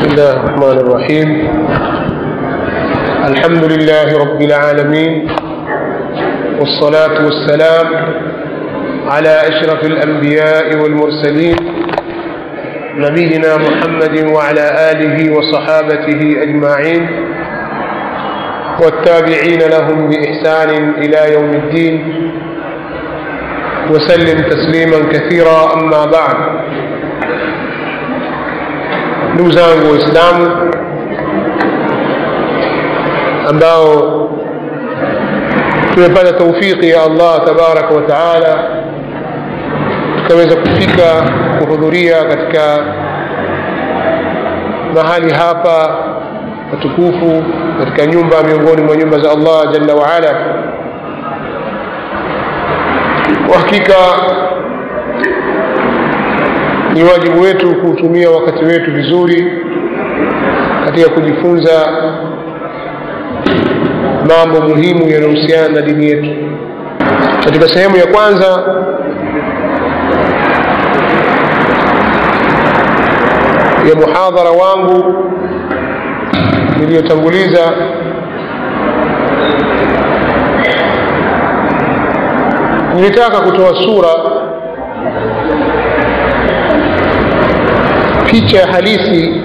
الله الرحمن الرحيم الحمد لله رب العالمين والصلاة والسلام على أشرف الأنبياء والمرسلين نبينا محمد وعلى آله وصحابته أجمعين والتابعين لهم بإحسان إلى يوم الدين وسلم تسليما كثيرا أما بعد ndugu zangu waislamu ambao tumepata taufiki ya allah tabaraka wa taala tukaweza kufika kuhudhuria katika mahali hapa patukufu katika nyumba miongoni mwa nyumba za allah jalla waala kwa hakika ni wajibu wetu kuutumia wakati wetu vizuri katika kujifunza mambo muhimu yanayohusiana na dini yetu katika sehemu ya kwanza ya muhadhara wangu niliyotanguliza nilitaka kutoa sura picha halisi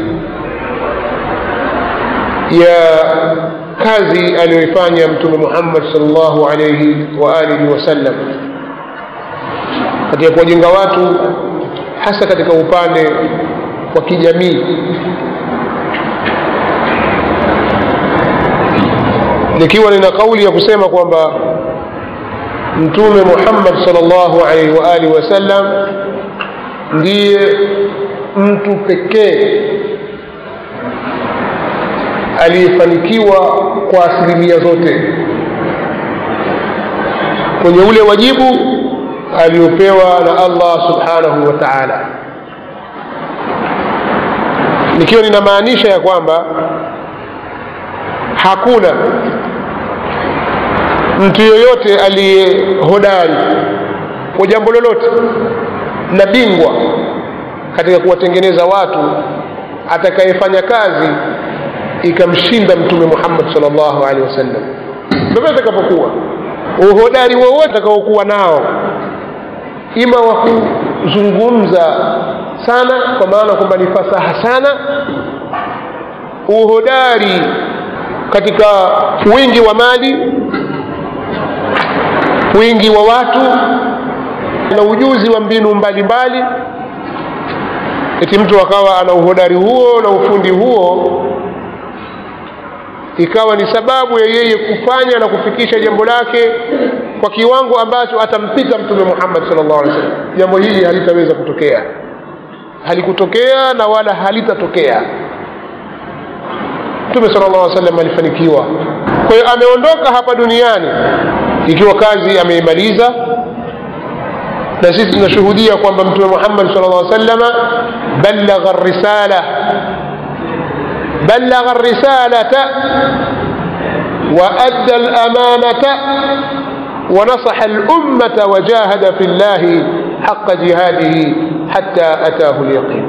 ya kazi aliyoifanya mtume muhammad salllahu alaihi wa alihi wasallam katika kuwajenga watu hasa katika upande wa kijamii nikiwa nina kauli ya kusema kwamba mtume muhammad salllahu alaihi wa alihi wasallam ndiye mtu pekee aliyefanikiwa kwa asilimia zote kwenye ule wajibu aliopewa na allah subhanahu wa taala nikiwa ninamaanisha ya kwamba hakuna mtu yoyote aliye hodari kwa jambo lolote na bingwa katika kuwatengeneza watu atakayefanya kazi ikamshinda mtume muhammad salllahu alehi wasallam vyovyote atakapokuwa uhodari wowote atakaokuwa nao ima wa kuzungumza sana kwa maana kwamba ni fasaha sana uhodari katika wingi wa mali wingi wa watu na ujuzi wa mbinu mbalimbali mbali, eti mtu akawa ana uhodari huo na ufundi huo ikawa ni sababu ya yeye kufanya na kufikisha jambo lake kwa kiwango ambacho atampita mtume muhammad salllah alih wasallam jambo hili halitaweza kutokea halikutokea na wala halitatokea mtume sala llah sallam alifanikiwa kwa hiyo ameondoka hapa duniani ikiwa kazi ameimaliza na sisi tunashuhudia kwamba mtume muhammad sal lla salama balagha risala balagha risalata وأدى الأمانة ونصح الأمة وجاهد في الله حق جهاده حتى أتاه اليقين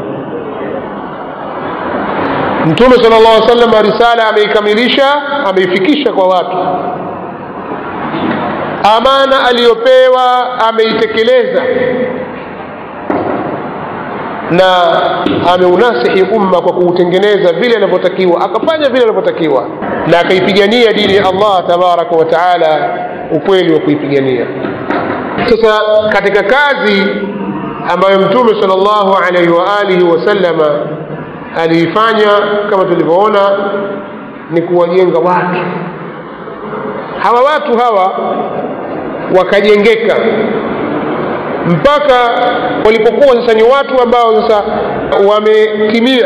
mtume sala llah salama risala ameikamilisha ameifikisha kwa watu amana aliyopewa ameitekeleza na ameunasihi umma kwa kuutengeneza vile anavyotakiwa akafanya vile anavyotakiwa na akaipigania dini ya allah tabaraka wa taala ukweli wa kuipigania sasa katika kazi ambayo mtume sal llahu alaihi waalihi wasallama aliifanya kama tulivyoona ni kuwajenga watu hawa watu hawa wakajengeka mpaka walipokuwa sasa ni watu ambao sasa wametimia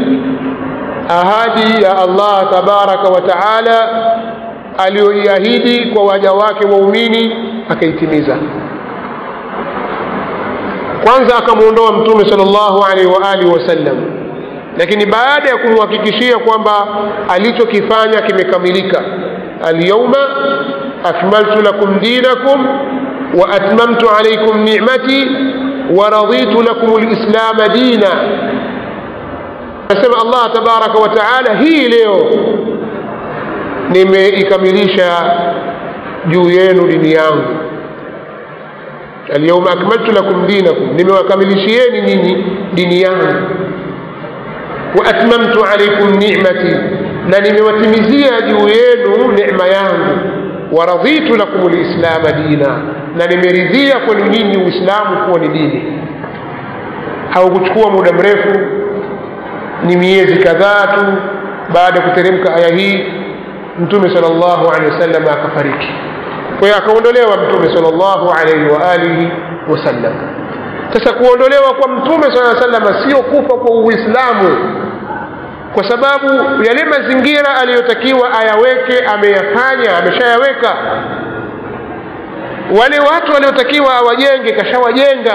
ahadi ya allah tabaraka wa taala aliyoiahidi kwa waja wake waumini akaitimiza kwanza akamwondoa mtume sal llahu alaihi waalihi wasallam lakini baada ya kumhakikishia kwamba alichokifanya kimekamilika alyauma akmaltu lakum dinakum wa atmamtu alaikum nicmati wa raditu lakum lislama dina anasema allah tabaraka wa taala hii leo nimeikamilisha juu yenu dini yangu alyauma akmaltu lakum dinakum nimewakamilishieni nyinyi dini yangu wa atmamtu alaikum nimati na nimewatimizia juu yenu necma yangu waraditu lakum lislama dina na nimeridhia kwenu nyinyi uislamu kuwa ni dini haukuchukua muda mrefu ni miezi kadhaa tu baada ya kuteremka aya hii mtume sal llahu alehi wasallam akafariki kwa hiyo akaondolewa mtume sal llahu alaihi wa alihi wasallam sasa kuondolewa kwa mtume saa salama sio kufa kwa uislamu kwa sababu yale mazingira aliyotakiwa ayaweke ameyafanya ameshayaweka wale watu waliotakiwa awajenge kashawajenga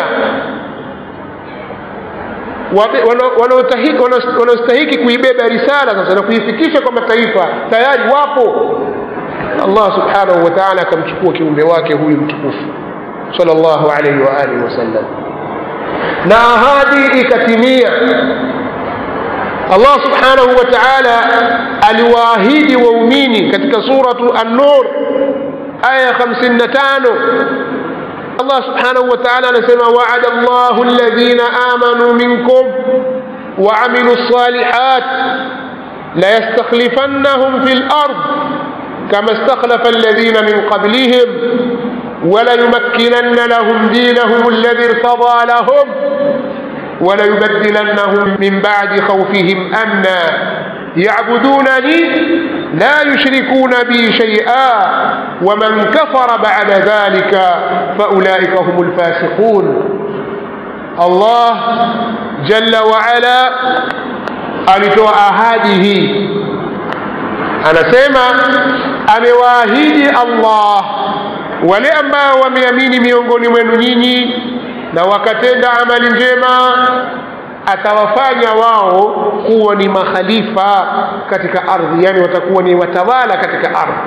wanaostahiki kuibeba risala sasa na kuifikisha kwa mataifa tayari wapo allah subhanahu wa taala akamchukua kiumbe wake huyu mtukufu sal llahu alaihi wa alihi wasallam na ahadi ikatimia allah subhanahu wa taala aliwaahidi waumini katika suratu an-nur aya ya 55 الله سبحانه وتعالى نسمى وعد الله الذين آمنوا منكم وعملوا الصالحات ليستخلفنهم في الأرض كما استخلف الذين من قبلهم وليمكنن لهم دينهم الذي ارتضى لهم وليبدلنهم من بعد خوفهم أمنا يعبدونني لا يشركون بي شيئا ومن كفر بعد ذلك فأولئك هم الفاسقون الله جل وعلا alitoa ahadi hii anasema amewaahidi allah wale ambao wameamini miongoni mwenu nyinyi na wakatenda amali njema atawafanya wao kuwa ni makhalifa katika ardhi yani watakuwa ni watawala katika ardhi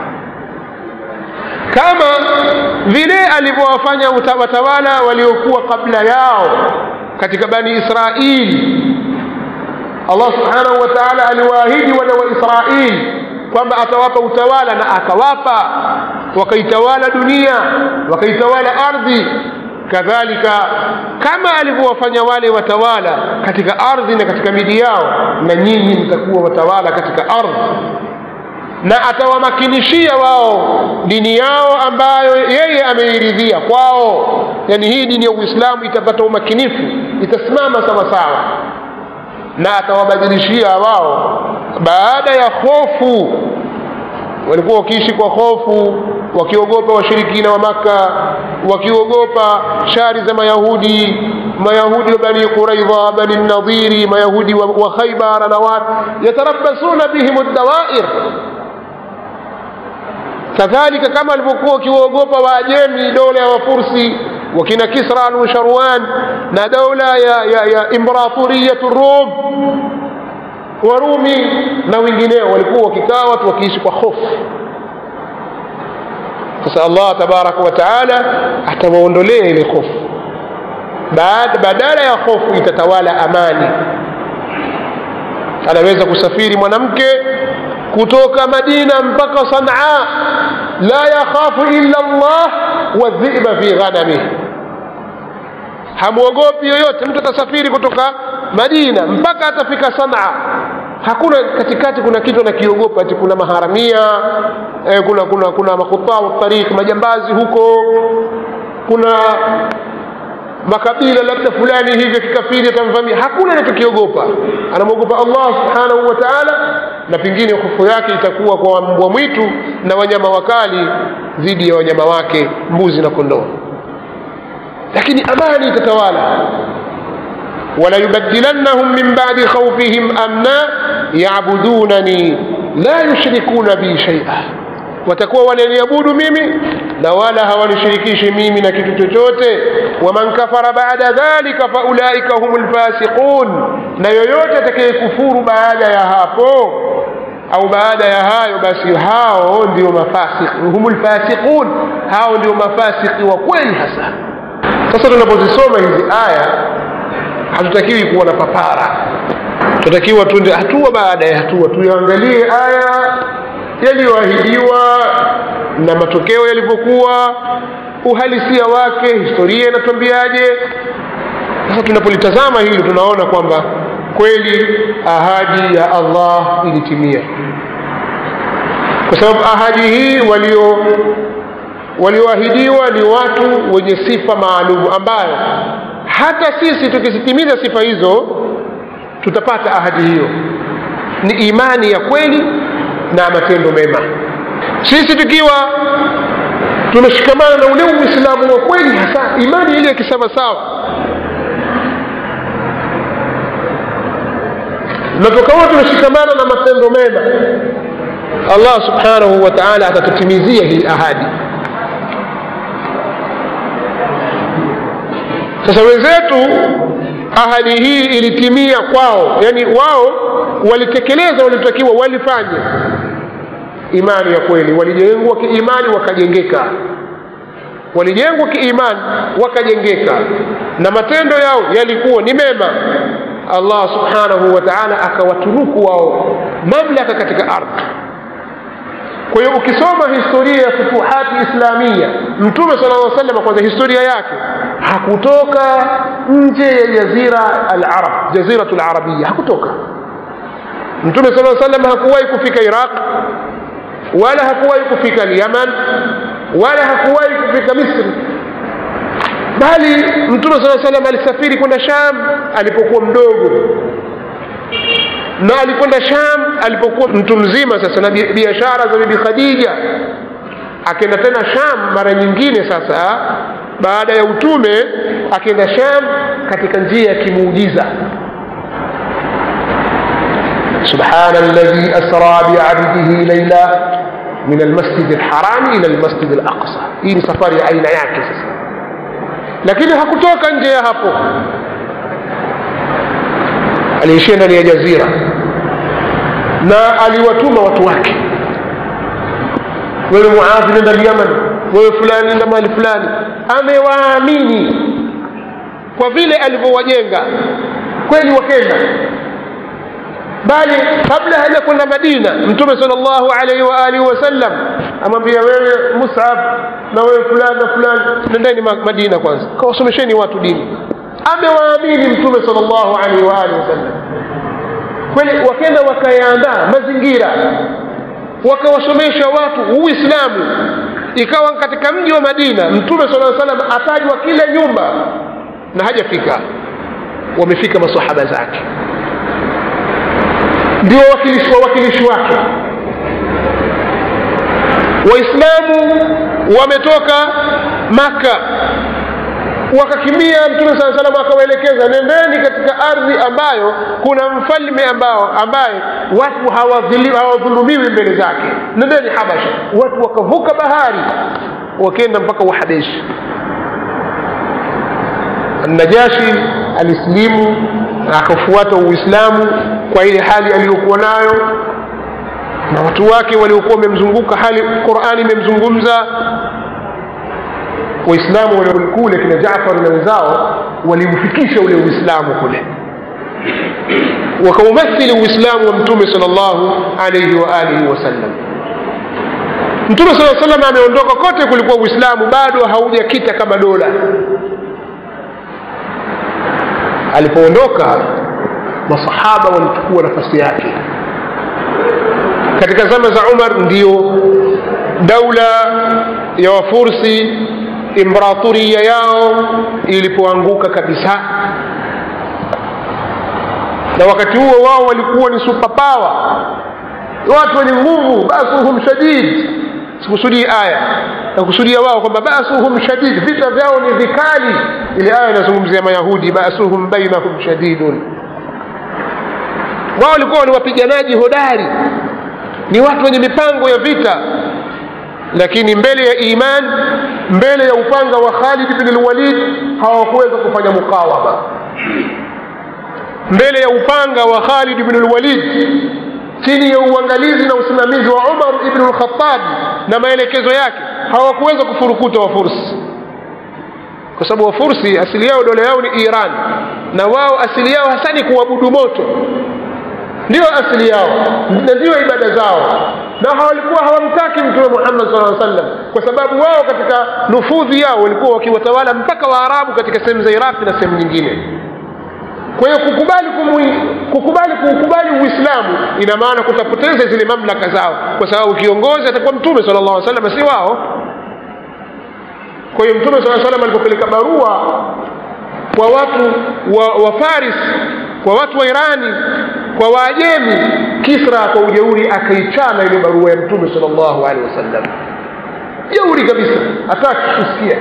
kama vile alivyowafanya watawala waliokuwa kabla yao katika bani israili allah subhanahu wa taala aliwaahidi wana wa israili kwamba atawapa utawala na akawapa wakaitawala dunia wakaitawala ardhi kadhalika kama alivyowafanya wale watawala katika ardhi na katika miji yao na nyinyi mtakuwa watawala katika ardhi na atawamakinishia wao dini yao ambayo yeye ameiridhia kwao yani hii dini ya uislamu itapata umakinifu itasimama sawasawa na atawabadilishia wao baada ya hofu walikuwa wakiishi kwa hofu wakiogopa washirikina wa maka wakiogopa shari za mayahudi mayahudi wa bani quraidha bani nadhiri mayahudi wa, wa khaibara na watu yatarabasuna bihim dawair kadhalika kama walivyokuwa wakiwaogopa waajemi dola ya wafursi wakina kisra almusharwan na dola ya, ya, ya imperatoriyatu rum warumi na wengineo walikuwa wakikaa watu wakiishi kwa hofu sasa allah tabaraka wa taala atawaondolea ile hofu badala ya hofu itatawala amani anaweza kusafiri mwanamke kutoka madina mpaka sanaa la yakhafu illa llah wadhiba fi ghanamih hamwogopi yoyote mtu atasafiri kutoka madina mpaka atafika sanaa hakuna katikati kuna kitu anakiogopa ati kuna maharamia eh, kuna kuna kuna makhutau tariq majambazi huko kuna makabila labda fulani hivyo kikafiri atamvamia hakuna anachokiogopa anamwogopa allah subhanahu wa taala na pengine hofu yake itakuwa kwa mbwa mwitu na wanyama wakali dhidi ya wanyama wake mbuzi na kondoo lakini amani itatawala وليبدلنهم من بعد خوفهم أمنا يعبدونني لا يشركون بي شيئا watakuwa wananiabudu mimi na wala hawanishirikishi mimi na kitu chochote waman kafara baada dhalika faulaika hum lfasiqun na yoyote atakayekufuru baada ya hapo au baada ya hayo basi hao ndio mafasiki hum lfasiqun hao ndio mafasiki wa kweli hasa sasa tunapozisoma hizi aya hatutakiwi kuwa na papara tunatakiwa tuende hatua baada ya hatua tuyaangalie aya yaliyoahidiwa na matokeo yalivyokuwa uhalisia wake historia inatuambiaje sasa tunapolitazama hili tunaona kwamba kweli ahadi ya allah ilitimia kwa sababu ahadi hii walio walioahidiwa ni watu wenye sifa maalum ambayo hata sisi tukizitimiza sifa hizo tutapata ahadi hiyo ni imani ya kweli na matendo mema sisi tukiwa tumeshikamana na ule uislamu wa kweli hasa imani ile ya kisawasawa na tukawa tumeshikamana na matendo mema allah subhanahu wa taala atatutimizia hii ahadi sasa wenzetu ahadi hii ilitimia kwao yani wao walitekeleza walitakiwa walifanye imani ya kweli walijengwa kiimani wakajengeka walijengwa kiimani wakajengeka na matendo yao yalikuwa ni mema allah subhanahu wa taala akawaturuku wao mamlaka katika ardhi kwa hiyo ukisoma historia ya futuhati islamia mtume sala lla salama kwanza historia yake hakutoka nje ya jazira alarab jaziratu larabia hakutoka mtume sala salam hakuwahi kufika iraq wala hakuwahi kufika lyaman wala hakuwahi kufika misri bali mtume saa salam alisafiri kwenda sham alipokuwa mdogo na alikwenda sham alipokuwa mtu mzima sasa na biashara za bibi khadija akenda tena sham mara nyingine sasa baada ya utume akenda sham katika njia ya kimuujiza سبحان الذي أسرى بعبده ليلا من المسجد الحرام إلى المسجد الأقصى hii ni safari ya aina yake sasa lakini hakutoka nje ya hapo aliishia ndani ya jazira na aliwatuma watu wake wewe muadhi nenda lyaman wewe fulani nenda mahali fulani amewaamini kwa vile alivyowajenga kweli wakenda bali kabla haja kwenda madina mtume sal llahu alaihi wa alihi wasallam amwambia wewe musab na wewe fulani na fulani nendeni madina kwanza kawasomesheni watu dini amewaamini mtume sal llahu alaihi wa alihi wasallam kweli wakenda wakayaandaa mazingira wakawasomesha watu uislamu ikawa katika mji wa madina mtume saa salam atajwa kila nyumba na hajafika wamefika masahaba zake ndio wawakilishi wawakilishi wake waislamu wametoka maka wakakimbia mtume saa salam akawaelekeza nendeni katika ardhi ambayo kuna mfalme ambao ambaye watu hawadhulumiwi mbele zake nendeni habasha watu wakavuka bahari wakenda mpaka uhabeshi najashi alisilimu akafuata uislamu kwa ile hali aliyokuwa nayo na watu wake waliokuwa wamemzunguka hali qurani imemzungumza waislamu waliokule kina jafar na wenzao waliufikisha ule uislamu kule wakaumathili uislamu wa mtume sal llahu alaihi wa alihi wasallam mtume saa salam ameondoka kote kulikuwa uislamu bado haujakita kama dola alipoondoka masahaba walichukua nafasi yake katika zama za umar ndiyo daula ya wafursi imperatoria yao ilipoanguka kabisa na wakati huo wao walikuwa ni superpower watu wenye nguvu basuhum shadid sikusudii aya nakusudia wao kwamba basuhum shadid vita vyao ni vikali ile aya inazungumzia mayahudi basuhum bainahum shadidun wao walikuwa ni wapiganaji hodari ni watu wenye mipango ya vita lakini mbele ya iman mbele ya upanga wa khalid bin lwalid hawakuweza kufanya mukawama mbele ya upanga wa khalid bin lwalid chini ya uangalizi na usimamizi wa umar ibnu lkhatabi na maelekezo yake hawakuweza kufurukuta wafursi kwa sababu wafursi asili yao dola yao ni iran na wao asili yao hasa ni kuabudu moto ndio asili yao na ndio ibada zao na walikuwa hawamtaki mtume muhammad saa sallam kwa sababu wao katika nufudhi yao walikuwa wakiwatawala mpaka waarabu katika sehemu za iraqi na sehemu nyingine kwa hiyo kukubali kumwi, kukubali kuukubali uislamu ina maana kutapoteza zile mamlaka zao kwa sababu kiongozi atakuwa mtume sala llah sallam si wao kwa hiyo mtume saa salam alipopeleka barua kwa watu wa, wa faris kwa watu wa irani kwa waajemi kisra kwa ujeuri akaichana ile barua ya mtume sal llahu alehi wasallam jeuri kabisa hataki kusikia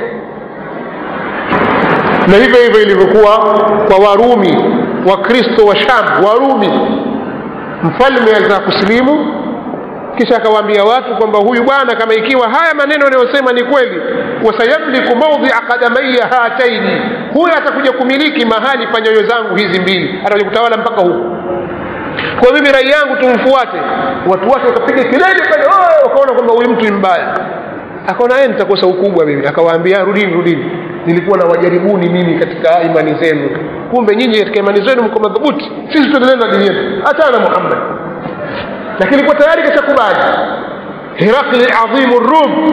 na hivyo hivyo ilivyokuwa kwa warumi wakristo wa sham warumi mfalme alitaka kusilimu kisha akawaambia watu kwamba huyu bwana kama ikiwa haya maneno anayosema ni kweli wasayamliku maudhia kadamaiya hataini huyu atakuja kumiliki mahali pa nyoyo zangu hizi mbili atakuja kutawala mpaka huku kwa mimi rai yangu tumfuate watu wake wakapiga kelele pale wakaona kwamba huyu mtu ni mbaya akaona yeye nitakosa ukubwa mimi akawaambia rudini rudini nilikuwa na wajaribuni mimi katika imani zenu kumbe nyinyi katika imani zenu mko madhubuti sisi tuendelee na dini yetu hachana muhammad lakini kwa tayari kashakubali hirakli adhimu rum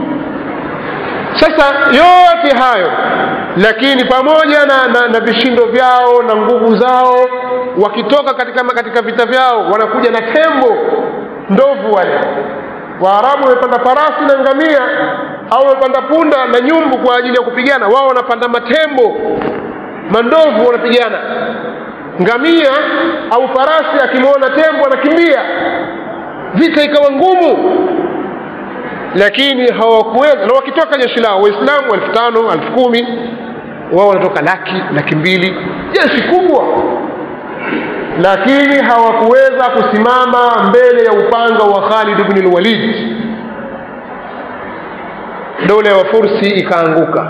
sasa yote hayo lakini pamoja na, na, na vishindo vyao na nguvu zao wakitoka katika, katika vita vyao wanakuja na tembo ndovu wale waarabu wamepanda farasi na ngamia au wamepanda punda na nyumbu kwa ajili ya kupigana wao wanapanda matembo mandovu wanapigana ngamia au farasi akimwona tembo anakimbia vita ikawa ngumu lakini hawakuweza na wakitoka jeshi lao waislamu elfu tano elfu kumi wao wanatoka laki laki mbili jeshi kubwa lakini hawakuweza kusimama mbele ya upanga wa khalid bni lwalid dola ya wafursi ikaanguka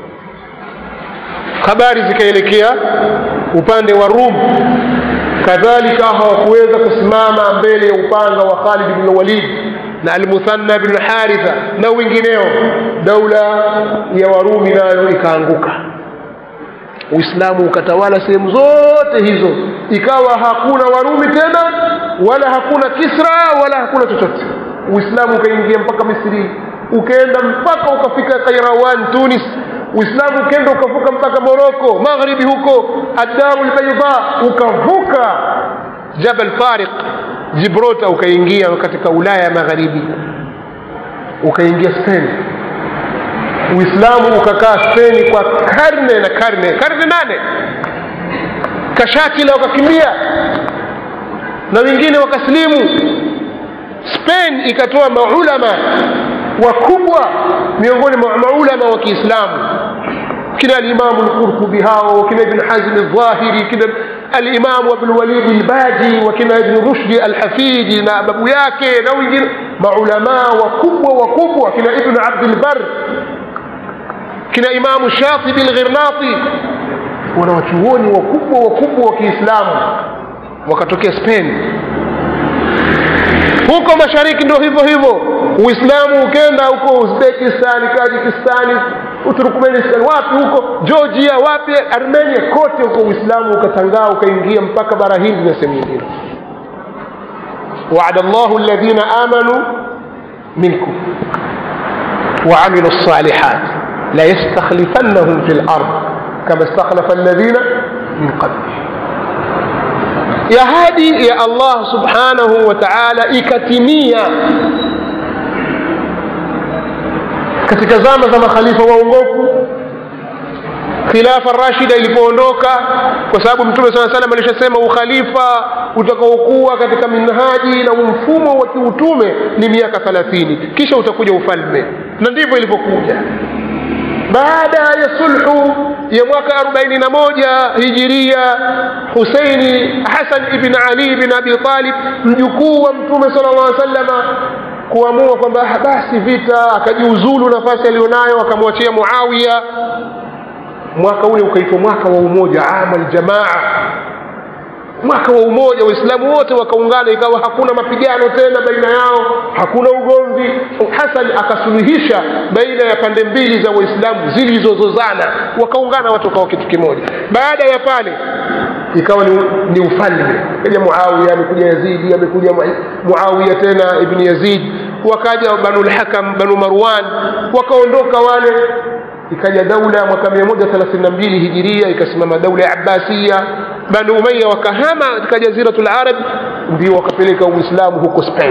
habari zikaelekea upande wa rum kadhalika hawakuweza kusimama mbele ya upanga wa khalid bni walid na almuthanna bnu lharitha na wengineo daula ya warumi nayo ikaanguka uislamu ukatawala sehemu zote hizo ikawa hakuna warumi tena wala hakuna kisra wala hakuna chochote uislamu ukaingia mpaka misri ukaenda mpaka ukafika kairawan tunis uislamu ukaenda ukavuka mpaka moroko maghribi huko adaru lbaida ukavuka jabal tariq jibrota ukaingia katika ulaya ya magharibi ukaingia spain uislamu ukakaa speni kwa karne na karne karne nane kashakila wakakimbia na wengine wakasilimu spain ikatoa maulama wakubwa miongoni mwa maulama wa kiislamu kina alimamu lqurtubi hao kina ibn hazmi ldhahiri kina alimamu abulwalidi lbaji wakina ibn rushdi alhafidi na babu yake na wengine maulamaa wakubwa wakubwa kina ibnu abdilbar kina imamu shatibi lghirnati wanawachuoni wakubwa wakubwa wa kiislamu wakatokea spain huko mashariki ndio hivyo hivyo uislamu ukenda huko uzbekistani tajikistani uturkmenistan wapi huko georgia wapi armenia kote huko uislamu ukatangaa ukaingia mpaka bara hindi na sehemu nyingine وعد الله الذين آمنوا منكم وعملوا الصالحات ليستخلفنهم في الأرض كما استخلف الذين من قبلهم ya hadi ya allah subhanahu wa taala ikatimia katika zama za makhalifa waongofu khilafa rashida ilipoondoka kwa sababu mtume saa salam alishasema ukhalifa utakaokuwa katika minhaji na mfumo wa kiutume ni miaka thalathini kisha utakuja ufalme na ndivyo ilivyokuja baada ya sulhu ya mwaka 41 hijiria huseini hasan ibn ali bin abi talib mjukuu wa mtume sala llah salama kuamua kwamba basi vita akajiuzulu nafasi aliyonayo akamwachia muawiya mwaka ule ukaitwa mwaka wa umoja ama ljamaa mwaka wa umoja waislamu wote wakaungana ikawa hakuna mapigano tena baina yao hakuna ugomvi hasan akasuluhisha baina ya pande mbili za waislamu zilizozozana wakaungana watu wakawa kitu kimoja baada ya pale ikawa ni, ni ufalme kaja muawiya amekuja yazidi amekuja muawiya tena ibni yazid wakaja banu lhakam banu marwan wakaondoka wale ikaja daula mwaka mia moja thelathini na mbili hijiria ikasimama daula ya abbasiya banu umaya wakahama katika jaziratu larab ndio wakapeleka uislamu huko spain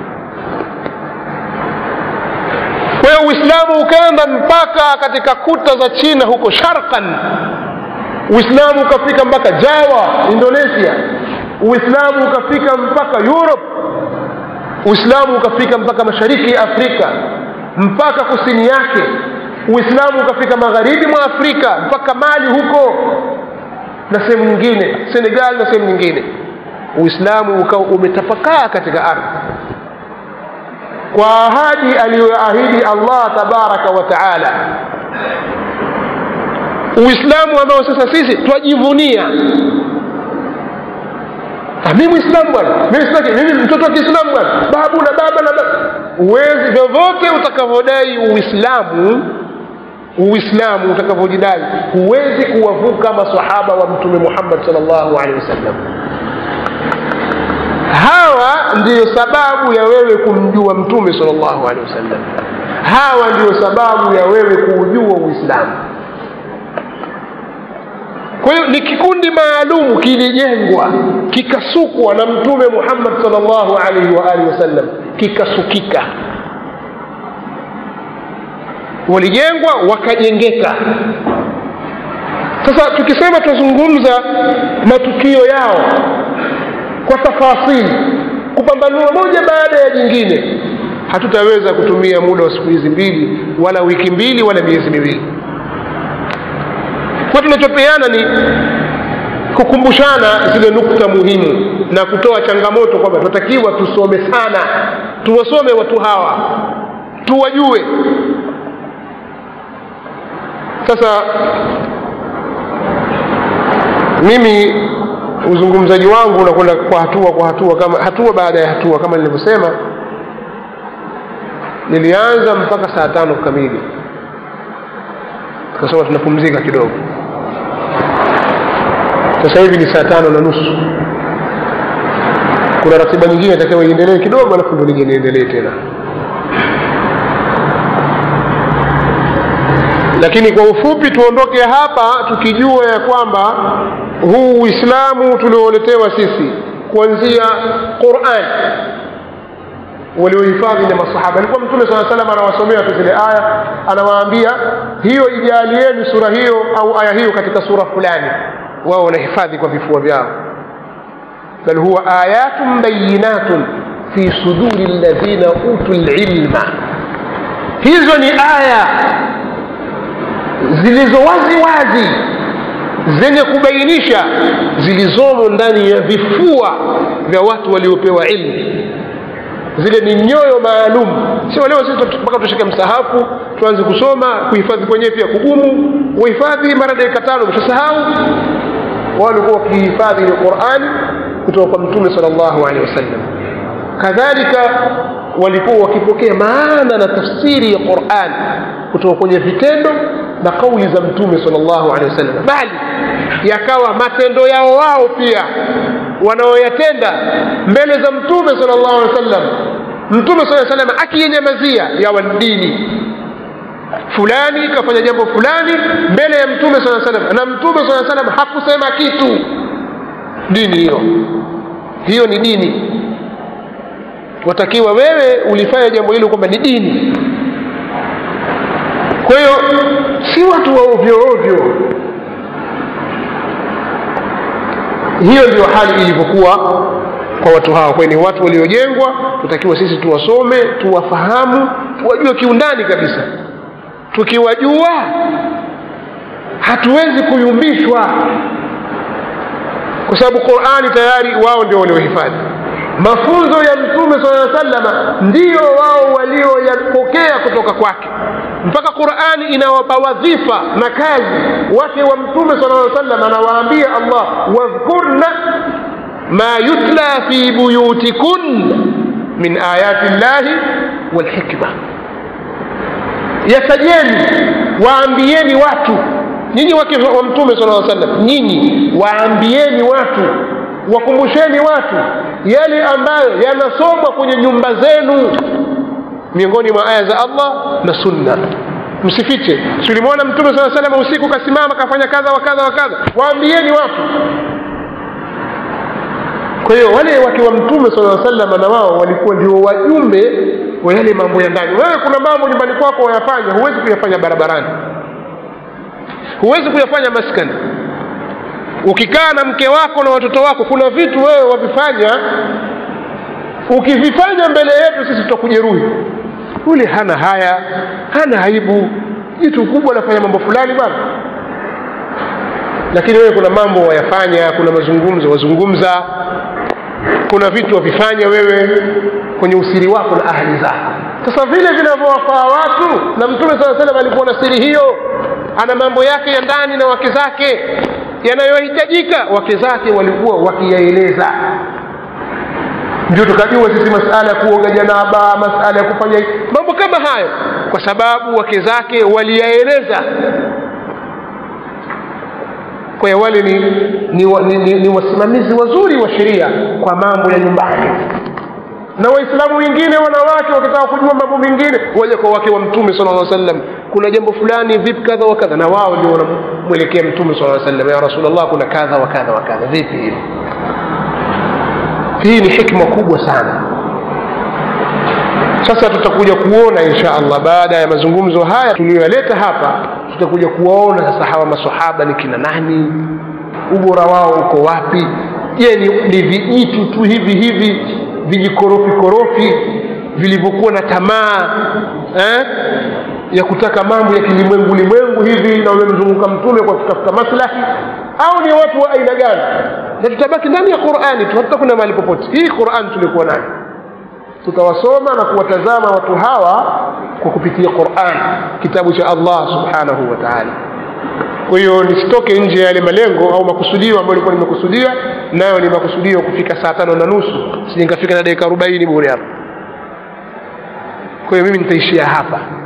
kwa hiyo uislamu ukaenda mpaka katika kuta za china huko sharkan uislamu ukafika mpaka jawa indonesia uislamu ukafika mpaka europe uislamu ukafika mpaka mashariki ya afrika mpaka kusini yake uislamu ukafika magharibi mwa afrika mpaka mali huko na sehemu nyingine senegal na sehemu nyingine uislamu ukawa umetapakaa katika ardhi kwa ahadi aliyoahidi allah tabaraka wa taala uislamu ambao sasa sisi twajivunia mi mwislamu bwana mimi sitaki mimi mtoto wa kiislamu bwana babu na baba na baba uwezi vyovyote utakavyodai uislamu uislamu utakavyojidai huwezi kuwavuka masahaba wa mtume muhammad sal llahu alehi wasallam hawa ndiyo sababu ya wewe kumjua mtume sal llahu alehi wasallam hawa ndiyo sababu ya wewe kuujua uislamu kwa hiyo ni kikundi maalumu kilijengwa kikasukwa na mtume muhammad salllahu alaihi wa alihi wasallam kikasukika walijengwa wakajengeka sasa tukisema tunazungumza matukio yao kwa tafasili kupambanua moja baada ya jingine hatutaweza kutumia muda wa siku hizi mbili wala wiki mbili wala miezi miwili kwa tunachopeana ni kukumbushana zile nukta muhimu na kutoa changamoto kwamba tunatakiwa tusome sana tuwasome watu hawa tuwajue sasa mimi uzungumzaji wangu unakwenda kwa hatua kwa hatua kama hatua baada ya hatua kama nilivyosema nilianza mpaka saa tano kamili tukasema tunapumzika kidogo sasa hivi ni saa tano na nusu kuna ratiba nyingine itakiwa iendelee kidogo alafu ndo nije niendelee tena lakini kwa ufupi tuondoke hapa tukijua ya kwamba huu uislamu tulioletewa sisi kuanzia quran waliohifadhi na masahaba alikuwa mtume saa salam anawasomea tu zile aya anawaambia hiyo ijalieni sura hiyo au aya hiyo katika sura fulani wao wanahifadhi kwa vifua vyao bal huwa ayatun bayinatun fi suduri ladhina utu lilma hizo ni aya zilizo wazi wazi zenye kubainisha zilizomo ndani ya vifua vya watu waliopewa ilmu zile ni nyoyo maalum sio leo sisi mpaka tushike msahafu tuanze kusoma kuhifadhi kwenyewe pia kugumu uhifadhi mara dakika tano mshasahau wao walikuwa wakihifadhi ile qurani kutoka kwa mtume sal llahu alehi wasallam kadhalika walikuwa wakipokea maana na tafsiri ya quran kutoka kwenye vitendo na kauli za mtume sal llahu alehi wasallam bali yakawa matendo yao wao pia wanaoyatenda mbele za mtume sal llahu alehi wasallam mtume saa salam akiyenyamazia yawa dini fulani kafanya jambo fulani mbele ya mtume saa salam na mtume saa salam hakusema kitu dini hiyo hiyo ni dini watakiwa wewe ulifanya jambo hilo kwamba ni dini kwa hiyo si watu wa ovyo ovyo hiyo ndio hali ilivyokuwa kwa watu hawa kwani watu waliojengwa tutakiwa sisi tuwasome tuwafahamu tuwajue kiundani kabisa tukiwajua hatuwezi kuyumbishwa kwa sababu qurani tayari wao ndio waliohifadhi mafunzo ya mtume saa salama ndiyo wao walioyapokea kutoka kwake mpaka qurani inawapa wadhifa na kazi wake wa mtume saa salam anawaambia allah wadhkurna ma yutla fi buyutikun min ayati llahi walhikma yatajeni waambieni watu nyinyi wake wa mtume sala llaw sallam nyinyi waambieni watu wakumbusheni watu yale ambayo yanasomwa kwenye nyumba zenu miongoni mwa aya za allah na sunna msifiche tulimwona mtume saa salam usiku kasimama kafanya kadha wa kadha wa kadha waambieni watu kwa hiyo wale wake wa mtume sala salama na wao walikuwa ndio wajumbe wa yale mambo ya ndani wewe kuna mambo nyumbani kwako wayafanya huwezi kuyafanya barabarani huwezi kuyafanya maskani ukikaa na mke wako na watoto wako kuna vitu wewe wavifanya ukivifanya mbele yetu sisi tutakujeruhi yule hana haya hana aibu jitu kubwa anafanya mambo fulani bwana lakini wewe kuna mambo wayafanya kuna mazungumzo wazungumza kuna vitu wavifanya wewe kwenye usiri wako na ahli zako sasa vile vinavyowafaa watu na mtume saa salam alikuwa na siri hiyo ana mambo yake ya ndani na wake zake yanayohitajika wake zake walikuwa wakiyaeleza ndio tukajua sisi masala ya kuoga janaba masala ya kufanya mambo kama hayo kwa sababu wake zake waliyaeleza kwa hiyo wale ni, ni, ni, ni, ni wasimamizi wazuri wa sheria kwa mambo ya nyumbani na waislamu wengine wanawake wakitaka kujua mambo mengine waja kwa wake wa mtume sala lla sallam kuna jambo fulani vipi kadha wa kadha na wao ndio wanamwelekea mtume sala sallam ya rasulllah kuna kadha wa kadha wa kadha vipi hivi hii ni hikma kubwa sana sasa tutakuja kuona insha allah baada ya mazungumzo haya tuliyoyaleta hapa tutakuja kuwaona sasa hawa masahaba ni kina nani ubora wao uko wapi je ni, ni vijitu tu hivi hivi vijikorofi korofi vilivyokuwa na tamaa eh? ya kutaka mambo ya kilimwengu limwengu hivi na wamemzunguka mtume kwa kutafuta maslahi au ni watu wa aina gani na tutabaki ndani ya qurani tu hatutakwenda mahali popote hii qurani tulikuwa nayo tutawasoma na kuwatazama watu hawa kwa kupitia quran kitabu cha allah subhanahu wa taala kwa hiyo nisitoke nje ya yale malengo au makusudio ambayo ilikuwa nimekusudia nayo ni makusudio kufika saa tano na nusu sije nikafika na dakika arobaini bure hapa kwa hiyo mimi nitaishia hapa